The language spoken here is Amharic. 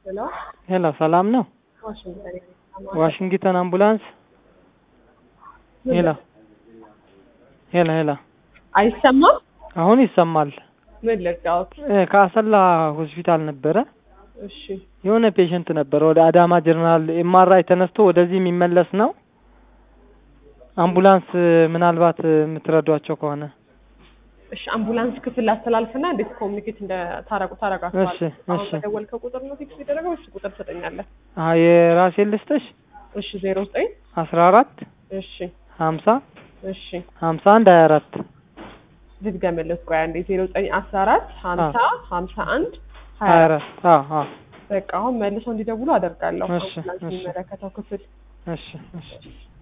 ሄሎ ሄሎ፣ ሰላም ነው? ዋሽንግተን ዋሽንግተን አምቡላንስ። ሄሎ ሄሎ ሄሎ፣ አይሰማም? አሁን ይሰማል። ምን ልርዳዎት? እ ከአሰላ ሆስፒታል ነበረ እሺ የሆነ ፔሸንት ነበረ ወደ አዳማ ጀነራል ኤምአርአይ ተነስቶ ወደዚህ የሚመለስ ነው። አምቡላንስ ምናልባት የምትረዷቸው ከሆነ እሺ አምቡላንስ ክፍል አስተላልፍና እንዴት ኮሚኒኬት እንደታረቁ ታረጋችኋል። እሺ፣ አሁን እሺ። በደወልከው ቁጥር ነው ፊክስ የሚደረገው? እሺ ቁጥር ትሰጠኛለህ? አ የራሴን ልስጥሽ እሺ ዜሮ ዘጠኝ አስራ አራት እሺ ሀምሳ እሺ ሀምሳ አንድ ሀያ አራት ልድገምልህ ቆይ አንዴ ዜሮ ዘጠኝ አስራ አራት ሀምሳ ሀምሳ አንድ ሀያ ሀያ አራት አራት አዎ አዎ በቃ አሁን መልሰው እንዲደውሉ አደርጋለሁ። እሺ፣ አምቡላንስ እሺ። የሚመለከተው ክፍል እሺ እሺ